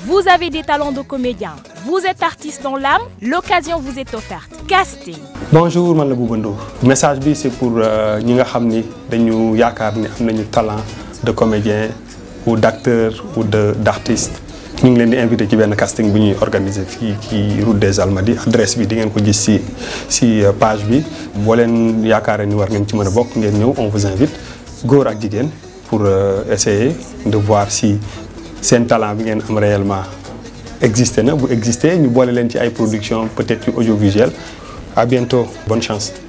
Vous avez des talents de comédien, vous êtes artiste dans l'âme, l'occasion vous est offerte. Casting. bonjour man la Bouba Ndour message bi c'est pour ñi nga xam ni dañu yaakaar ni am nañu talent de comédien ou d'acteur ou de d'artiste ñu ngi leen di invité ci benn casting bu ñuy organiser fii ci route des Almadies adresse bi di ngeen ko gis ci ci page bi boo leen yaakaaree ni war ngeen ci mën a bokk ngeen ñëw on vous invite góor ak jigéen pour essayer de voir si seen talent bi ngeen am réellement existé na bu existé ñu boole leen ci ay production peut-être yu audiovisuel à bientôt bonne chance